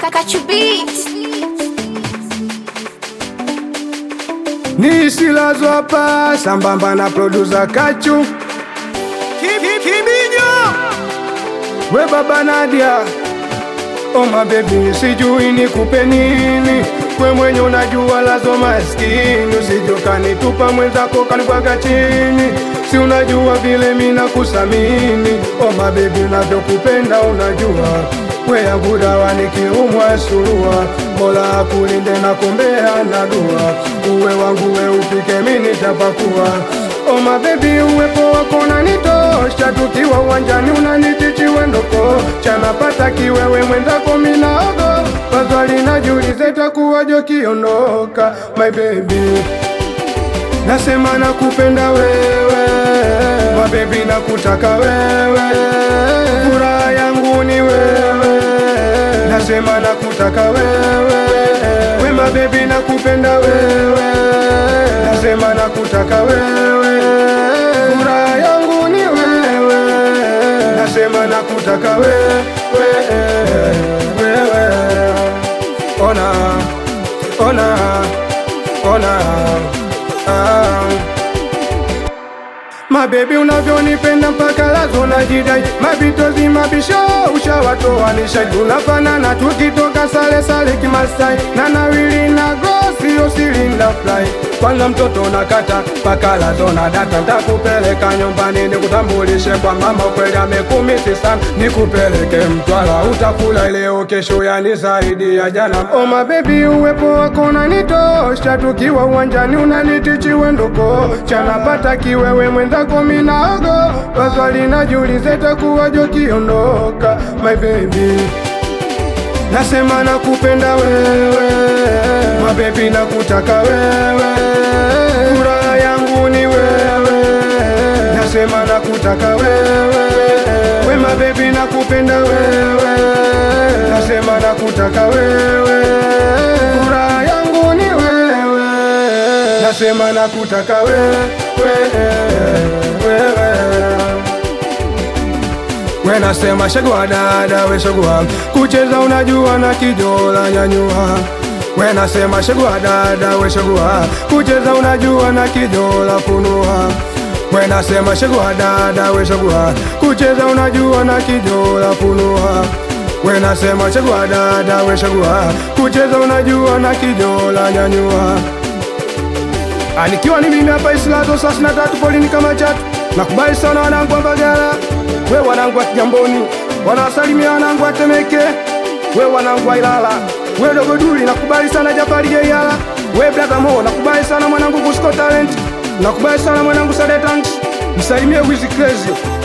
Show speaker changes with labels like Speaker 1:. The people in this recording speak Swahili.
Speaker 1: Kakachubit.
Speaker 2: ni silazo hapa sambamba na producer Kachu
Speaker 3: Kibijo
Speaker 2: we baba Nadia oh my baby sijui nikupe nini we mwenye unajua lazo maskini usijokanitupa mwenzako kanibwaga chini si unajua vile mina kusamini oh my baby unavyokupenda unajua we yangu dawa nikiumwa surua mola akulinde na kumbea na dua uwe wangu we upike mini tapakua Oh my baby uwepo wako unanitosha, tukiwa uwanjani unanitichiwe ndoko chanapata kiwewe mwenzako minaogo pazwali najiulize takuwajo kiondoka my baby nasema nakupenda wewe my baby nakutaka wewe furaha yangu ni wewe nasema nakutaka wewe we my baby nakupenda wewe nasema nakutaka wewe furaha yangu ni wewe nasema nakutaka wewe wewe ona ona ona ah. Mabebi unavyonipenda mpaka lazo najidai, mabitozi mabisho ushawatoanisha, tunafanana tukitoka sale sale kimasai, na nawili na gosi usilinda fly kwanza mtoto nakata mpaka lazo na data, ntakupeleka nyumbani nikutambulishe kwa mama, kweli amekumisi sana, nikupeleke Mtwara, utakula leo kesho, yani zaidi ya jana. Oh my baby, uwepo wako unanitosha, tukiwa uwanjani unanitichiwe ndoko chanapata kiwewe mwenzako minaogo paswali najiulize takuwajo kiondoka my baby nasema nakupenda wewe mabebi nakutaka wewe furaha yangu ni wewe nasema nakutaka wewe we mabebi nakupenda wewe nasema nakutaka wewe furaha yangu ni wewe nasema nakutaka wewe wewe we nasema shagua dada we shagua kucheza unajua na kijola nyanyua we nasema shagua dada we shagua kucheza unajua na kijola funua we nasema shagua dada we shagua kucheza unajua na kijola funua we nasema shagua dada we shagua kucheza unajua na kijola nyanyua Anikiwa ni mimi hapa Islazo sasa na tatu polini kama chatu. Nakubali sana wanangu wa Mbagala, we wanangu wa Kigamboni, wanawasalimia wanangu wa Temeke, we wanangu wa Ilala, we dogo Duli, nakubali sana Jafari Jeyala, we brother Mo, nakubali sana mwanangu Kusko Talent, nakubali sana mwanangu Sadetanks, msalimie Wizi Crazy,